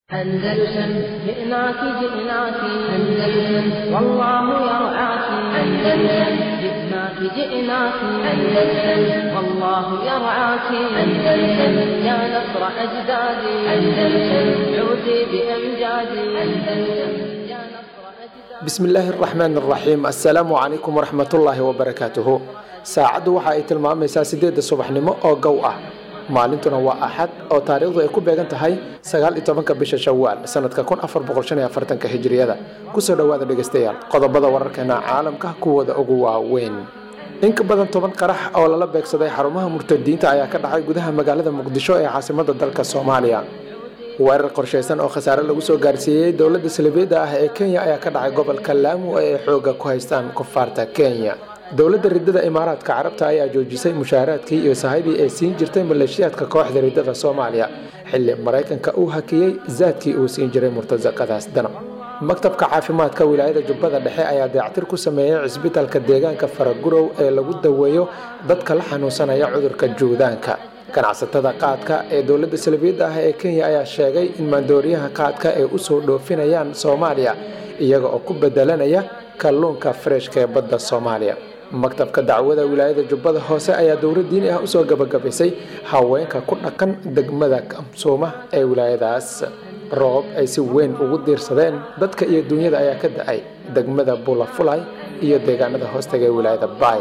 أندلسن جئناك جئناك أندلسن والله يرعاك أندلسن جئناك جئناك أندلسن والله يرعاك أندلسن يا نصر أجدادي أندلسن عودي بأمجادي أندلسن يا نصر أجدادي bismi illaahi araxmaan araxiim assalaamu calaykum waraxmatullaahi wabarakaatuhu saacaddu waxa ay tilmaamaysaa sideedda subaxnimo oo gow ah maalintuna waa axad oo taariikhdu ay ku beegan tahay sagaal iyo tobanka bisha shawaal sanadka kun afar boqol shan iyo afartanka hijriyada kusoo dhowaada dhegaystayaal qodobada wararkeena caalamka kuwooda ugu waaweyn in ka badan toban qarax oo lala beegsaday xarumaha murtadiinta ayaa ka dhacay gudaha magaalada muqdisho ee caasimada dalka soomaaliya weerar qorshaysan oo khasaare lagu soo gaarsiiyey dowladda salibiyadda ah ee kenya ayaa ka dhacay gobolka laamu ee ay xooga ku haystaan kufaarta kenya dowladda ridada imaaraadka carabta ayaa joojisay mushaaraadkii iyo sahaybii ay siin jirtay maleeshiyaadka kooxda ridada soomaaliya xilli maraykanka uu hakiyey zaadkii uu siin jiray murtasaqadaas danab maktabka caafimaadka wilaayada jubbada dhexe ayaa dayactir ku sameeyey cisbitaalka deegaanka faragurow ee lagu daweeyo dadka la xanuunsanaya cudurka juudaanka ganacsatada qaadka ee dowladda salibiyadda ah ee kenya ayaa sheegay in maandooriyaha qaadka ay usoo dhoofinayaan soomaaliya iyaga oo ku bedelanaya kalluunka freshka ee badda soomaaliya maktabka dacwada wilaayada jubbada hoose ayaa dowla diini ah usoo gabagabaysay haweenka ku dhaqan degmada kamsuuma ee wilaayadaas roob ay si weyn ugu diirsadeen dadka iyo duunyada ayaa ka da-ay degmada bulafulay iyo deegaanada hoostaga ee wilaayada baay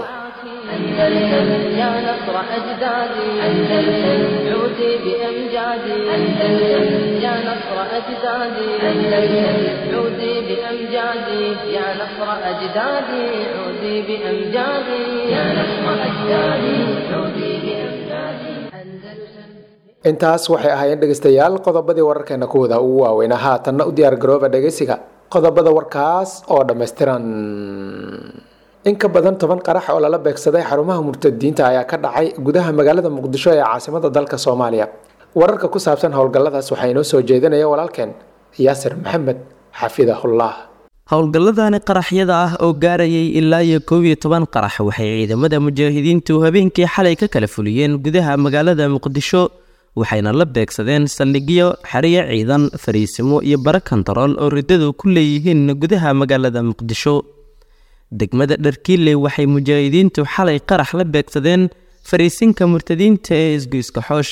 أندلسن يا نصر أجدادي أندلسن عودي بأمجادي أندلسن يا نصر أجدادي أندلسن عودي بأمجادي يا نصر أجدادي عودي بأمجادي يا نصر أجدادي عودي بأمجادي أندلسن intaas waxay ahaayeen dhegaystayaal qodobadii wararkeena kuwada ugu waaweynaa haatanna u diyaar garooba dhegaysiga qodobada warkaas oo dhammaystiran in ka badan toban qarax oo lala beegsaday xarumaha murtadiinta ayaa ka dhacay gudaha magaalada muqdisho ee caasimada dalka soomaaliya wararka ku saabsan howlgalladaas waxaa inoo soo jeedinaya walaalkeen yaasir maxamed xafidahullah howlgalladani qaraxyada ah oo gaarayay ilaa iyo koob iyo toban qarax waxay ciidamada mujaahidiintu habeenkii xalay ka kala fuliyeen gudaha magaalada muqdisho waxayna la beegsadeen saldhigyo xeriyo ciidan fariisimo iyo bara kontarool oo riddadu ku leeyihiin gudaha magaalada muqdisho degmada dharkiile waxay mujaahidiintu xalay qarax la beegsadeen fariisinka murtadiinta ee isgoyska xoosh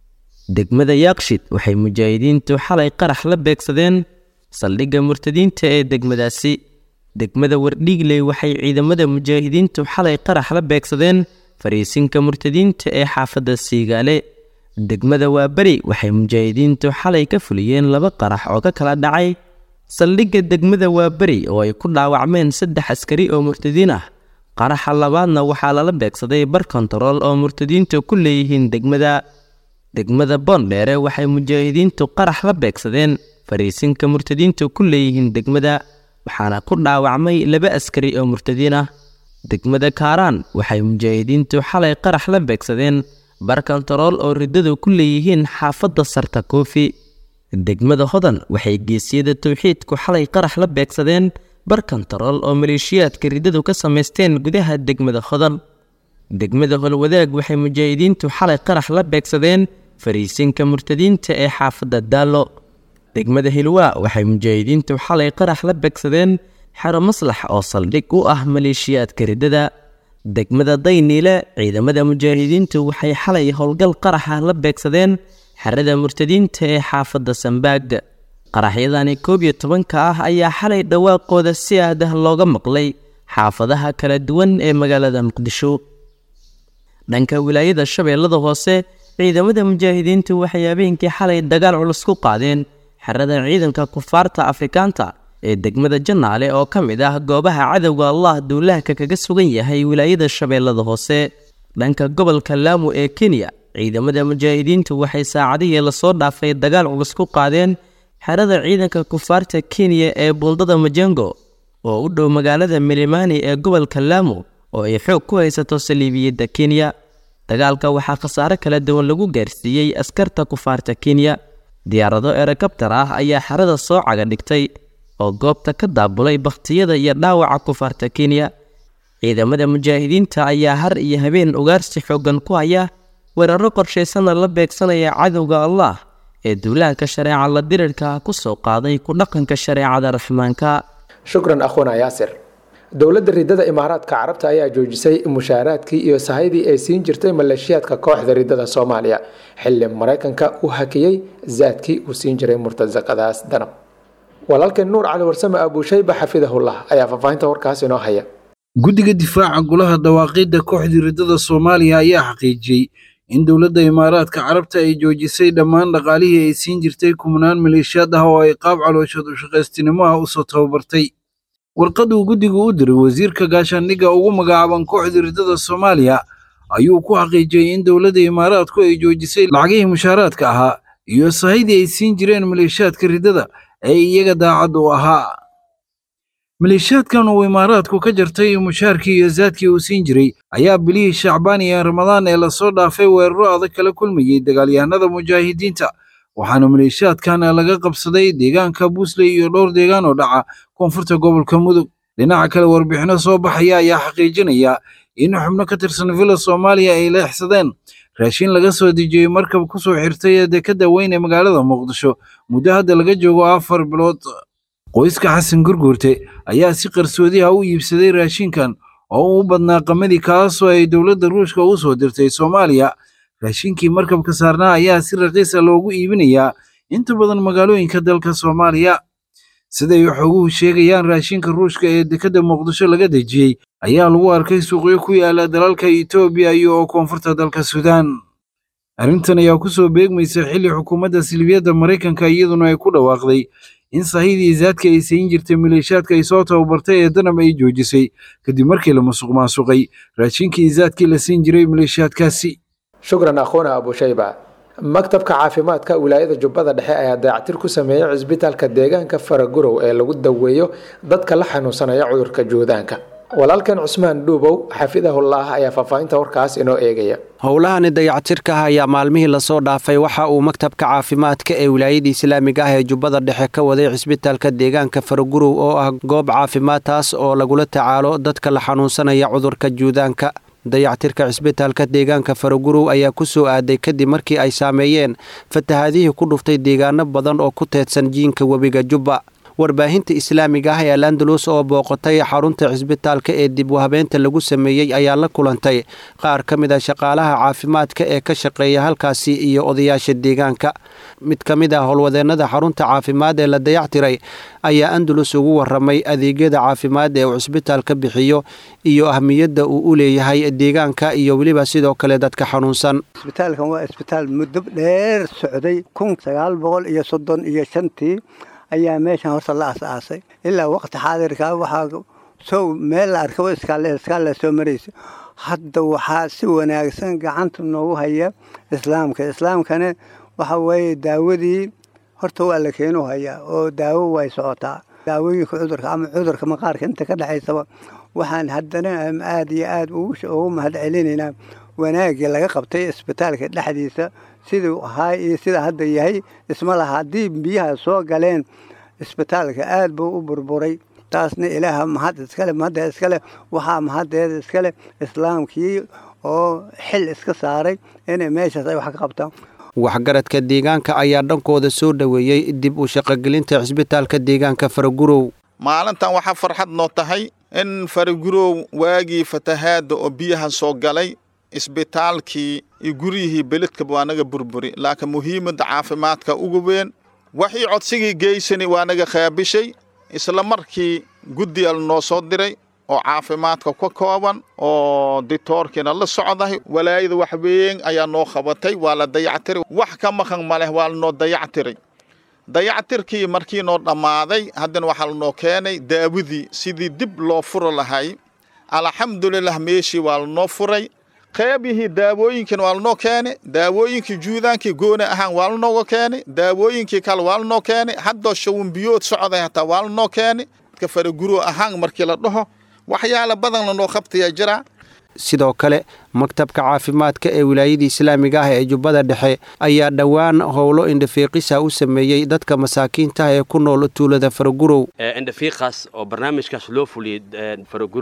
degmada yaaqshid waxay mujaahidiintu xalay qarax la beegsadeen saldhigga murtadiinta ee degmadaasi degmada wardhiigle waxay ciidamada mujaahidiintu xalay qarax la beegsadeen fariisinka murtadiinta ee xaafadda siigaale degmada waaberi waxay mujaahidiintu xalay ka fuliyeen laba qarax oo ka kala dhacay saldhigga degmada waaberi oo ay ku dhaawacmeen saddex askari oo murtadiin ah qaraxa labaadna waxaa lala beegsaday bar kontarool oo murtadiintu ku leeyihiin degmada degmada boondheere waxay mujaahidiintu qarax la beegsadeen fariisinka murtadiintu ku leeyihiin degmada waxaana ku dhaawacmay laba askari oo murtadiin ah degmada kaaraan waxay mujaahidiintu xalay qarax la beegsadeen bar kontarool oo riddadu ku leeyihiin xaafadda sarta koofi degmada hodan waxay geesiyada towxiidku xalay qarax la beegsadeen bar kontarool oo maleeshiyaadka riddadu ka samaysteen gudaha degmada hodan degmada holwadaag waxay mujaahidiintu xalay qarax la beegsadeen fariisinka murtadiinta ee xaafadda daallo degmada hilwaa waxay mujaahidiintu xalay qarax la beegsadeen xero maslax oo saldhig u ah maleeshiyaadka riddada degmada dayniile ciidamada mujaahidiintu waxay xalay howlgal qaraxa la beegsadeen xerada murtadiinta ee xaafadda sambaag qaraxyadani koob iyo tobanka ah ayaa xalay dhawaaqooda si aadah looga maqlay xaafadaha kala duwan ee magaalada muqdisho dhanka wilaayada shabeellada hoose ciidamada mujaahidiintu waxay habeenkii xalay dagaal culus ku qaadeen xerada ciidanka kufaarta afrikaanta ee degmada jannaale oo ka mid ah goobaha cadowga allah duulaahka kaga sugan yahay wilaayada shabeellada hoose dhanka gobolka laamu ee kenya ciidamada mujaahidiintu waxay saacadihii lasoo dhaafay dagaal culus ku qaadeen xerada ciidanka kufaarta kenya ee buundada majengo oo u dhow magaalada milimani ee gobolka laamu oo ay xoog ku haysato saliibiyadda kenya dagaalka waxaa khasaare kala duwan lagu gaarsiiyey askarta kufaarta kenya diyaarado erekabtar ah ayaa xerada soo caga dhigtay oo goobta ka daabulay bakhtiyada iyo dhaawaca kufaarta kenya ciidamada mujaahidiinta ayaa har iyo habeen ugaarsi xooggan ku haya weeraro qorshaysanna la beegsanaya cadowga allah ee duulaanka shareeca la dirirka ku soo qaaday ku dhaqanka shareecada raxmaanka shukran akhuna yaasir dowladda ridada imaaraadka carabta ayaa joojisay mushaaraadkii iyo sahaydii ay siin jirtay maleeshiyaadka kooxda ridada soomaaliya xilli maraykanka uu hakiyey zaadkii uu siin jiray murtasaqadaas danab walaalkeen nuur cali warsame abuushayba xafidahullah ayaa faahfaahinta warkaas inoo haya guddiga difaaca golaha dawaaqidda kooxdii ridada soomaaliya ayaa xaqiijiyey in dowladda imaaraadka carabta ay joojisay dhammaan dhaqaalihii ay siin jirtay kumnaan maleeshiyaad ah oo ay qaab calooshood u shaqaystinimo ah usoo tababartay warqaduu guddigu u diray wasiirka gaashaandhigga ugu magacaaban kooxdii ridada soomaaliya ayuu ku xaqiijiyey in dowladda imaaraadku ay joojisay lacagihii mushaaraadka ahaa iyo sahaydii ay siin jireen maleeshiyaadka ridada ee iyaga daacad u ahaa maleeshiyaadkan uu imaaraadku ka jartay mushaarkii iyo zaadkii uu siin jiray ayaa bilihii shacbaan iyo ramadaan ee lasoo dhaafay weeraro adag kala kulmayey dagaalyahanada mujaahidiinta waxaana maleeshiyaadkan laga qabsaday deegaanka buusley iyo dhowr deegaan oo dhaca koonfurta gobolka mudug dhinaca kale warbixino soo baxaya ayaa xaqiijinaya in xubno ka tirsan villa soomaaliya ay leexsadeen raashin laga soo dejiyey markab ku soo xirtay ee dekadda weyn ee magaalada muqdisho muddo hadda laga joogo afar bilood qoyska xasan gurguurte ayaa si qarsoodiha u iibsaday raashinkan oo u badnaa qamadii kaasoo ay dowladda ruushka u soo dirtay soomaaliya raashinkii markabka saarnaa ayaa si raqiisa loogu iibinayaa inta badan magaalooyinka dalka soomaaliya siday xoguhu sheegayaan raashinka ruushka ee dekadda muqdisho laga dejiyey ayaa lagu arkay suuqyo ku yaala dalalka etoobiya iyo oo koonfurta dalka suudaan arrintan ayaa ku soo beegmaysa xilli xukuumadda silibiyadda maraykanka iyaduna ay ku dhawaaqday in sahidii zaadka ay siin jirtay maleeshiyaadka ay soo tababartay ee danab ay joojisay kadib markii la musuq maasuqay raashinkii zaadkii la siin jiray maleeshiyaadkaasi shukran akhuuna abushayba maktabka caafimaadka wilaayada jubbada dhexe ayaa dayactir ku sameeyey cisbitaalka deegaanka faragurow ee lagu daweeyo dadka la xanuunsanaya cudurka juudaanka walaalkan cusmaan dhuubow xafidahullah ayaa faahfaahinta warkaas inoo eegaya howlahani dayactirka ah ayaa maalmihii lasoo dhaafay waxa uu maktabka caafimaadka ee wilaayada islaamiga ah ee jubbada dhexe ka waday cisbitaalka deegaanka faragurow oo ah goob caafimaad taas oo lagula tacaalo dadka la xanuunsanaya cudurka juudaanka dayactirka cisbitaalka deegaanka faragurow ayaa ku soo aaday kadib markii ay saameeyeen fatahaadihii ku dhuftay deegaano badan oo ku teedsan jiinka webiga jubba warbaahinta islaamiga ah ee alandalus oo booqatay xarunta cisbitaalka ee dib u habeenta lagu sameeyey ayaa la kulantay qaar ka mid a shaqaalaha caafimaadka ee ka shaqeeya halkaasi iyo odayaasha deegaanka mid ka mid ah howlwadeennada xarunta caafimaad ee la dayactiray ayaa andalus ugu waramay adeegyada caafimaad ee uu cisbitaalka bixiyo iyo ahmiyadda uu u leeyahay deegaanka iyo weliba sidoo kale dadka xanuunsan isbitaalkan waa isbitaal muddo dheer socday kun sagaal boqol iyo soddon iyo shantii ayaa meeshan horta la as-aasay ilaa waqti xaadirka waxaa sow meel la arkaba iskaalla soo maraysa hadda waxaa si wanaagsan gacanta noogu haya islaamka islaamkana waxa weeye daawadii horta waa la keenu hayaa oo daawo way socotaa daawooyinka cudurka ama cudurka maqaarka inta ka dhexaysaba waxaan haddana aad iyo aad ugu mahad celinaynaa wanaaggii laga qabtay isbitaalka dhexdiisa siduu ahaa iyo sida hadda yahay isma laha haddii biyaha soo galeen isbitaalka aad buu u burburay taasna ilaaha mahad iskale mahadda iskale waxaa mahaddeeda iskale islaamkii oo xil iska saaray inay meeshaas ay wax ka qabtaan waxgaradka deegaanka ayaa dhankooda soo dhoweeyey dib u shaqogelinta cisbitaalka deegaanka faragurow maalintan waxaa farxad noo tahay in faragurow waagii fatahaadda oo biyaha soo galay isbitaalkii iyo guryihii beledkaba waa naga burburi laakiin muhiimadda caafimaadka ugu weyn waxii codsigii geysani waa naga qaabishay isla markii guddigal noo soo diray oo caafimaadka ka kooban oo ditoorkiina la socdahay walaayada wax weyn ayaa noo qabatay waa la dayactiray wax ka maqan ma leh waa lanoo dayactiray dayactirkii markii noo dhammaaday haddana waxaa lanoo keenay daawadii sidii dib loo furo lahay alxamdulilah meeshii waa lanoo furay qaybihii daawooyinkiina waa lanoo keenay daawooyinkii juudaankii gooni ahaan waa lanooga keenay daawooyinkii kale waa lanoo keenay haddoo shawinbiyood socday hataa waa lanoo keenay dadka faraguro ahaan markii la dhaho waxyaala badan lanoo qabtayaa jiraa sidoo kale maktabka caafimaadka ee wilaayada islaamiga ah ee jubbada dhexe ayaa dhowaan howlo indhafiiqisa u sameeyey dadka masaakiinta ee ku nool tuulada faragurow indhafiiqaas oo barnaamijkaas loo fuliyey faragurow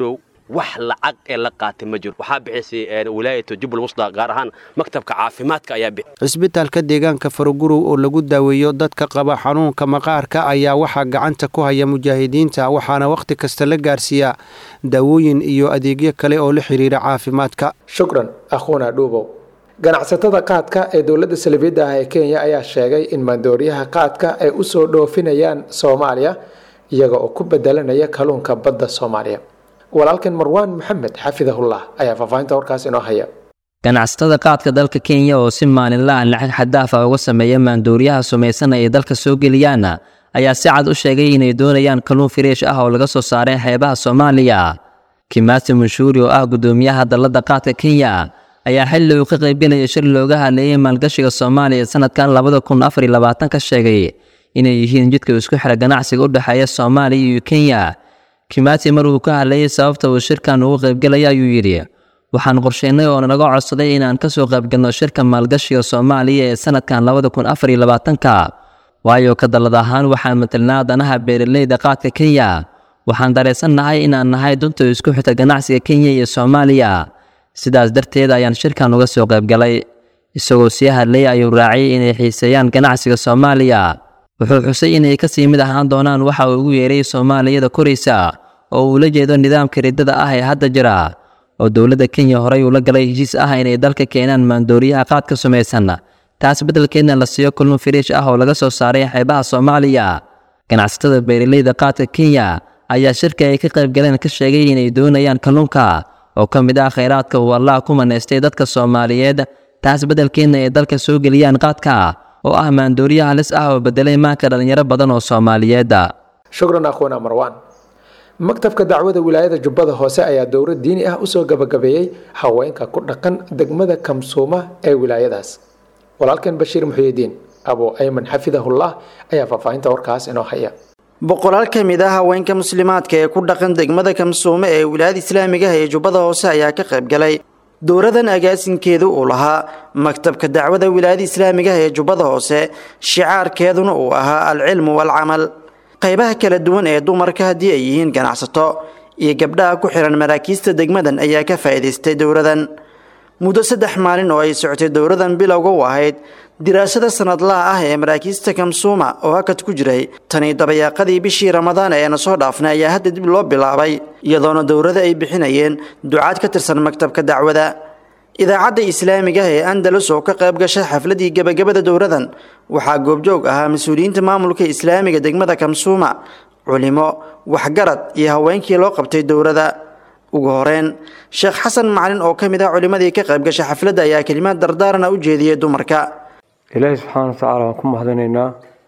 wax lacag ee la qaatay ma jiro waxaa bixisay wilaayatu jubbal wusda gaar ahaan maktabka caafimaadka ayaa bixi cisbitaalka deegaanka farogurow oo lagu daaweeyo dadka qaba xanuunka maqaarka ayaa waxaa gacanta ku haya mujaahidiinta waxaana wakhti kasta la gaarsiiyaa daawooyin iyo adeegyo kale oo la xiriira caafimaadka shukran akhuuna dhuubow ganacsatada qaadka ee dowladda salibiyadda ah ee kenya ayaa sheegay in maandooriyaha qaadka ay u soo dhoofinayaan soomaaliya iyaga oo ku bedelanaya kalluunka badda soomaaliya walaalkan marwaan maxamed xafidahullah ayaa faahfaahinta warkaas inoo haya ganacsatada qaadka dalka kenya oo si maalinla ah lacag xadaaf ah uga sameeya maandooriyaha sumaysan ay dalka soo geliyaan ayaa si cad u sheegay inay doonayaan kalluun firiish ah oo laga soo saaray xeebaha soomaaliya kimaasi munshuuri oo ah guddoomiyaha dalladda qaadka kenya ayaa xilli uu ka qaybgelaya shir looga hadleeyay maalgashiga soomaaliya sanadkan labada kun afar iyo labaatan ka sheegay inay yihiin jidka isku xira ganacsiga u dhexeeya soomaaliya iyo kenya kimaati mar uu ka hadlayay sababta uu shirkan ugu qaybgelaya ayuu yidhi waxaan qorsheynay oo naga codsaday inaan ka soo qaybgalno shirka maalgashiga soomaaliya ee sanadkan labada kun afar iyo labaatanka waayo ka dallad ahaan waxaan matelnaa danaha beeraleyda qaadka kenya waxaan dareensannahay inaan nahay dunta isku xita ganacsiga kenya iyo soomaaliya sidaas darteed ayaan shirkan uga soo qaybgalay isagoo sii hadlay ayuu raaciyay inay xiiseeyaan ganacsiga soomaaliya wuxuu xusay inay ka sii mid ahaan doonaan waxa uu ugu yeeray soomaaliyada koraysa oo uu la jeedo nidaamka riddada ah ee hadda jira oo dowladda kenya horey uu la galay heshiis ah inay dalka keenaan maandooriyaha qaadka sumaysan taas beddelkeedna la siiyo kulun firiish ah oo laga soo saaray xeebaha soomaaliya ganacsatada beeraleyda qaadka kenya ayaa shirka ay ka qaybgaleen ka sheegay inay doonayaan kalluunka oo ka mid ah khayraadka uu allah ku manaystay dadka soomaaliyeed taas beddelkeedna ay dalka soo geliyaan qaadka oo ah maandooriya halis ah oo bedelay maanka dhallinyaro badan oo soomaaliyeed shukran akhuuna marwaan maktabka dacwada wilaayada jubbada hoose ayaa dowlad diini ah usoo gabagabeeyey haweenka ku dhaqan degmada kamsuuma ee wilaayadaas walaalkan bashiir muxuyidiin abu ayman xafidahullah ayaa faahfaahinta warkaas inoo haya boqolaal ka mid ah haweenka muslimaadka ee ku dhaqan degmada kamsuume ee wilaayada islaamiga ah ee jubbada hoose ayaa ka qayb galay dowradan agaasinkeedu uu lahaa maktabka dacwada wilaayada islaamiga ah ee jubbada hoose shicaarkeeduna uu ahaa alcilmu waalcamal qaybaha kala duwan ee dumarka haddii ay yihiin ganacsato iyo gabdhaha ku xihan maraakiista degmadan ayaa ka faa'iidaystay dowradan muddo saddex maalin oo ay socotay dowradan bilowga u ahayd diraasada sanadlaha ah ee maraakiista kamsuuma oo hakad ku jiray tani dabayaaqadii bishii ramadaan eena soo dhaafnay ayaa hadda dib loo bilaabay iyadoona dowrada ay bixinayeen ducaad ka tirsan maktabka dacwada idaacadda islaamiga ah ee andalus oo ka qayb gashay xafladii gebagabada dowradan waxaa goobjoog ahaa mas-uuliyiinta maamulka islaamiga degmada kamsuuma culimo waxgarad iyo haweenkii loo qabtay dowrada ugu horeyn sheekh xasan macalin oo ka mid ah culimadii ka qayb gashay xafladda ayaa kelimaad dardaarana u jeediyey dumarka ilaahi subxaana watacaala waan ku mahadinaynaa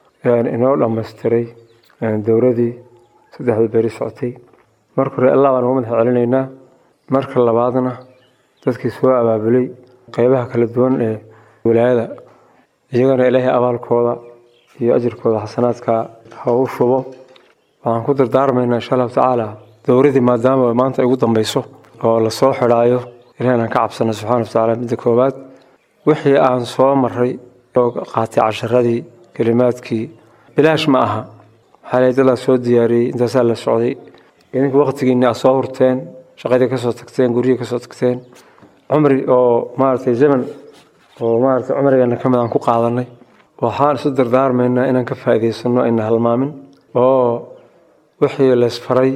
inoo dhammaystiray dowradii saddexda beri socotay marka hore allah baan uga madax celinaynaa marka labaadna dadkii soo abaabulay qeybaha kala duwan ee wilaayada iyagana ilaahay abaalkooda iyo ajirkooda xasanaadka ha u shubo waxaan ku dardaarmaynaa insha allahu tacaala dowradii maadaama maanta ay ugu dambeyso oo lasoo xidhaayo ilahi aan ka cabsana subxana watacaala midda koowaad wixii aan soo maray oo qaatay casharadii kelimaadkii bilaash ma aha maxaa lay dadaa soo diyaariyey intaasaa la socday idinka waqtigiinni aad soo hurteen shaqadii kasoo tagteen guryihii kasoo tagteen cumri oo maaragtay zaman oo maaragtay cumrigeena ka mid aan ku qaadanay waxaan isu dardaarmaynaa inaan ka faa'iidaysano ayna halmaamin oo wixii laysfaray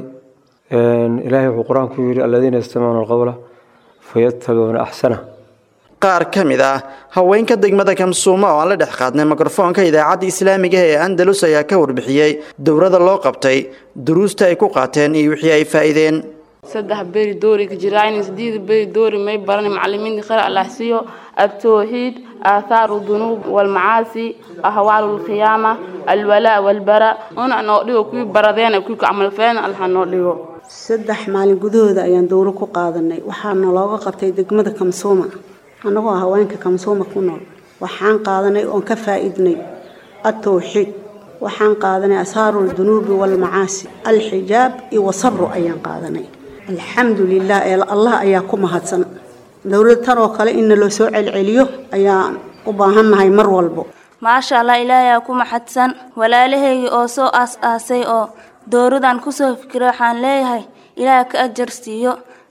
ilaahay wuxuu qur-aanku yidhi aladiina yastamicuuna alqowla fayattabicuuna axsana qaar ka mid ah haweenka degmada kamsuuma oo aan la dhex qaadnay mikrofoonka idaacadda islaamiga ee andalus ayaa ka warbixiyey dowrada loo qabtay duruusta ay ku qaateen iyo wixii ay faa'iideen saddex beri doori ka jiraan sideed beri doori may baran macallimiinta khayr allah siiyo التوحيد آثار الذنوب والمعاصي أهوال القيامة الولاء والبراء أنا نوديو كوي بردين كوي عمل فين الله نوديو saddex maalin gudahooda ayaan dowro ku qaadanay waxaana looga qabtay degmada kamsuuma annagoo haweenka kamsuuma ku nool waxaan qaadanay oon ka faa'iidnay التوحيد waxaan qaadanay asaaru dunuubi walmacaasi alxijaab iyo wasabru ayaan qaadanay alxamdu lilah ee allah ayaa ku mahadsan dowlad tan oo kale in loo soo celceliyo ayaan u baahannahay mar walbo maasha allah ilaahay ku maxadsan walaalahayga oo soo aas-aasay oo dowradan kusoo fikiray waxaan leeyahay ilaaha ka ajar siiyo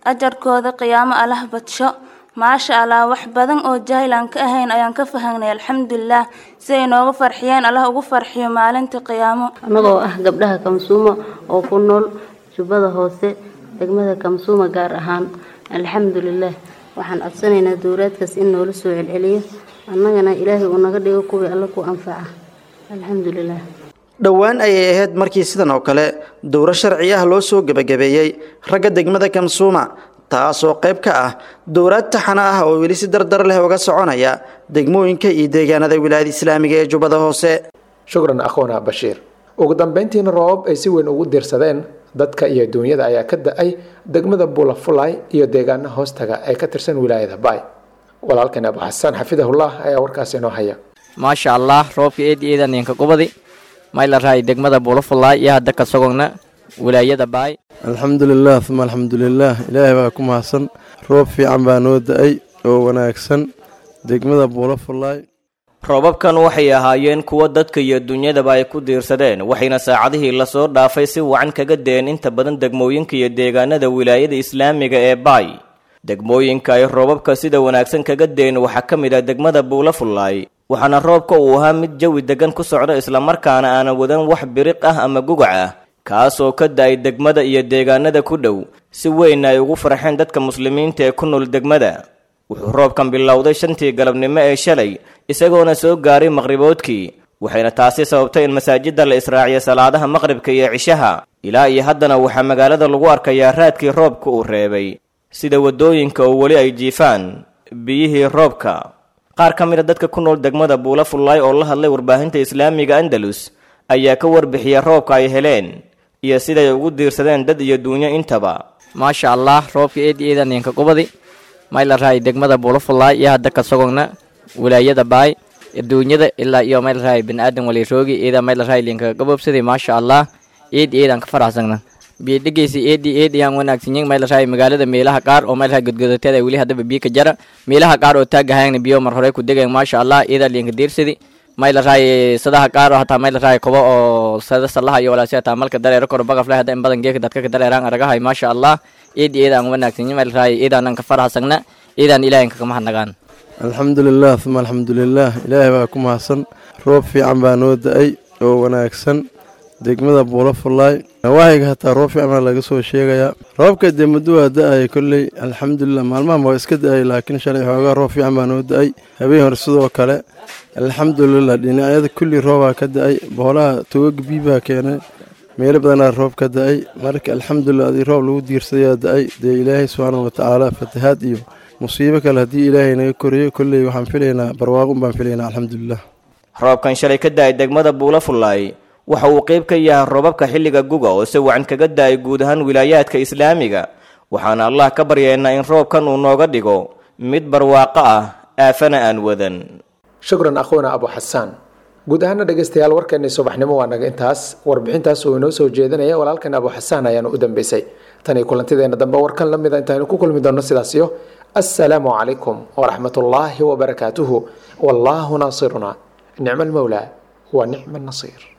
ajarkooda qiyaamo allah badsho maasha allah wax badan oo jaahil aan ka ahayn ayaan ka fahangnay alxamdulilah si ay nooga farxiyeen allah ugu farxiyo maalinta qiyaamo annagoo ah gabdhaha kamsuuma oo ku nool jubbada hoose degmada kamsuuma gaar ahaan alxamdulilah waxaan codsanaynaa dowlaadkaas in noola soo celceliyo annagana ilaahay uu naga dhigo kuwii alla ku anfaca alxamdulilah dhowaan ayay ahayd markii sidan oo kale dowro sharci ah loo soo gebagabeeyey ragga degmada kamsuuma taasoo qayb ka ah dowlaad taxana ah oo weli si dardar leh uga soconaya degmooyinka iyo deegaanada wilaayada islaamiga ee jubbada hoose shukran akhoona bashiir ugu dambeyntiina roobab ay si weyn ugu diirsadeen dadka iyo duunyada ayaa ka da-ay degmada buulafulay iyo deegaana hoostaga ee ka tirsan wilaayada baay walaalkan abu xasaan xafidahullah ayaa warkaas inoo haya maasha allah roobka eedi eedan ninka gubadi mayla raay degmada buulafulay iyo hadda ka sogogna wilaayada baay alxamdulilah uma alxamdulilah ilaahay baa ku mahadsan roob fiican baa noo da-ay oo wanaagsan degmada buulafulay roobabkan waxay ahaayeen kuwo dadka iyo dunyadaba ay ku diirsadeen waxayna saacadihii lasoo dhaafay si wacan kaga deen inta badan degmooyinka iyo deegaanada wilaayada islaamiga ee baay degmooyinka ay roobabka sida wanaagsan kaga deen waxaa ka mid ah degmada buulafulay waxaana roobka uu ahaa mid jawi degan ku socda islamarkaana aanan wadan wax biriq ah ama gugac ah kaasoo ka da-ay degmada iyo deegaanada ku dhow si weyn ay ugu farxeen dadka muslimiinta ee ku nool degmada wuxuu roobkan bilowday shantii galabnimo ee shalay isagoona soo gaaray maqriboodkii waxayna taasi sababtay in masaajidda la israaciyo salaadaha maqribka iyo cishaha ilaa iyo haddana waxaa magaalada lagu arkayaa raadkii roobka uu reebay sida waddooyinka oo weli ay jiifaan biyihii roobka qaar ka mid a dadka ku nool degmada buula fullaay oo la hadlay warbaahinta islaamiga andalus ayaa ka warbixiya roobka ay heleen iyo siday ugu diirsadeen dad iyo duunyo intaba maasha allah roobka eedi eedan ninka gubadi mayla raay degmada buulafulay iyo hadda ka sogogna wilaayada baay adduunyada ilaa iyo mayla raay biniaadan wali roogi eeda mayla raay linka gabobsaday maasha allah eedi eedan ka faraxsagna biyo dhegeysi eedi eedi aan wanaagsanyin mayla raay magaalada meelaha qaar oo mayla raay godgodateeda weli haddaba biyo ka jara meelaha qaar oo taagahayna biyo mar hore ku degayan maasha allah eeda linka diirsadi mayla raay sadaha qaar oo hataa mayla raay kobo oo sada salaha iyo walaasi hataa malka dareero koro bagaf leh hadda in badan geeka dadka ka dareeraan aragahay maasha allah eedi eeda aan wanaagsanyin mayla raay eedaanan ka faraxsagna eedaan ilaahin kaka mahadnagaan alxamdulilah uma alxamdulilah ilaahay baa ku mahadsan roob fiican baa noo da-ay oo wanaagsan degmada buulafulay nawaahiga hataa roob fiican baa laga soo sheegayaa roobka dee muddo waa da-ay kolley alxamdulilah maalmahan waa iska da-ay laakiin shalay xoogaa roob fiican baa noo da-ay habeen hore sidoo kale alxamdulilah dhinacyada kulli roobaa ka da-ay boolaha togaga biibaa keenay meelo badanaa roob ka da-ay marka alxamdulilah adii roob lagu diirsadayaa da-ay dee ilaahay subxaana watacaala fatahaad iyo musiibo kale haddii ilaahay naga koriyo kolley waxaan filaynaa barwaaqun baan filaynaa alxamdulilah roobkan shalay ka da-ay degmada buulafulay waxa uu qayb ka yahay roobabka xilliga guga oo si wacan kaga da-ay guud ahaan wilaayaadka islaamiga waxaana allah ka baryaynaa in roobkan uu nooga dhigo mid barwaaqo ah aafana aan wadan shukran akhuuna abu xasaan guud ahaana dhegaystayaal warkeennii subaxnimo waa naga intaas warbixintaas uu inoo soo jeedinaya walaalkan abu xasaan ayaana u dambeysay tan iyo kulantideena dambe warkan la mida intaaynu ku kulmi doonno sidaasiyo assalaamu calaykum waraxmat ullaahi wabarakaatuhu wallaahu naasiruna nicma almowlaa wa nicma annasiir